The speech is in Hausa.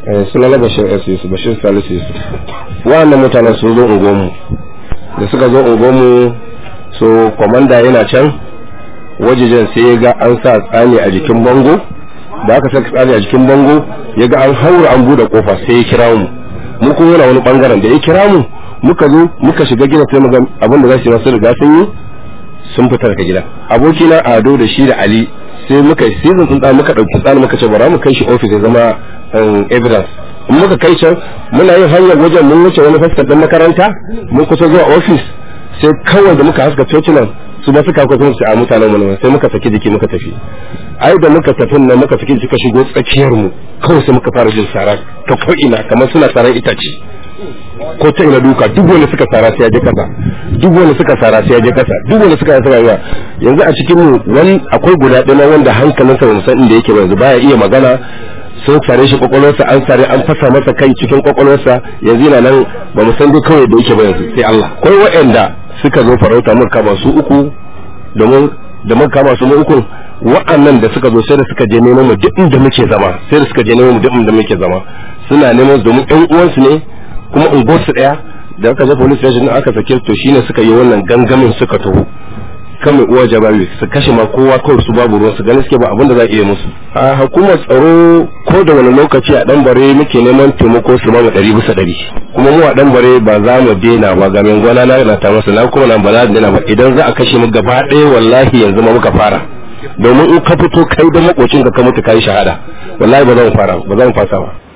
eh sunana bashir s yusuf bashir salisu yusuf wa'annan mutanen sun zo unguwanmu da suka zo unguwanmu so kwamanda yana can wajejen sai ya ga an sa tsani a jikin bango da aka saka tsani a jikin bango ya ga an haura an bude kofa sai ya kira mu mu kuma yana wani bangaren da ya kira mu muka zo muka shiga gida sai mu ga abin da za su yi masu riga sun yi sun fita daga gida abokina ado da shi da ali sai muka yi season sun tsani muka dauki tsani muka ce bara mu kai shi office ya zama evidence in muka kai can muna yin hanyar wajen mun wuce wani fuskar dan makaranta mun kusa zuwa office sai kawai da muka haska cocinan su ba suka kwakwai su a mutanen mu sai muka saki jiki muka tafi ai da muka tafi nan muka saki jiki ka shigo tsakiyar mu kawai sai muka fara jin sara ta ko ina kamar suna saran itace ko ta ina duka duk wanda suka sara sai ya je kasa duk wanda suka sara sai ya je kasa duk wanda suka sara ya yanzu a cikin mu wani akwai guda ɗaya wanda hankalinsa ba san inda yake ba yanzu baya iya magana sun sare shi kwakwalwarsa an sare an fasa masa kai cikin kwakwalwarsa yanzu yana nan ba mu san dai kawai da yake ba yanzu sai Allah akwai waɗanda suka zo farauta mun kama su uku domin da mun kama su mu uku wa'annan da suka zo sai da suka je neman mu duk inda muke zama sai da suka je neman mu duk inda muke zama suna neman domin ɗan uwansu ne kuma unguwarsu ɗaya da aka je police station aka sake to shine suka yi wannan gangamin suka taho kan mai uwa jabawi su kashe ma kowa kawai su babu ruwan su ganin suke ba abin da za a iya musu a hukumar tsaro ko da wani lokaci a dan bare muke neman taimako su ba mu ɗari bisa ɗari kuma mu a dan bare ba za mu daina ba ga gwana na na ta masa na kuma nan ba za mu daina ba idan za a kashe mu gaba ɗaya wallahi yanzu ma muka fara domin in ka fito kai da makocin ka ka mutu kai shahada wallahi ba za mu fara ba za mu fasa ba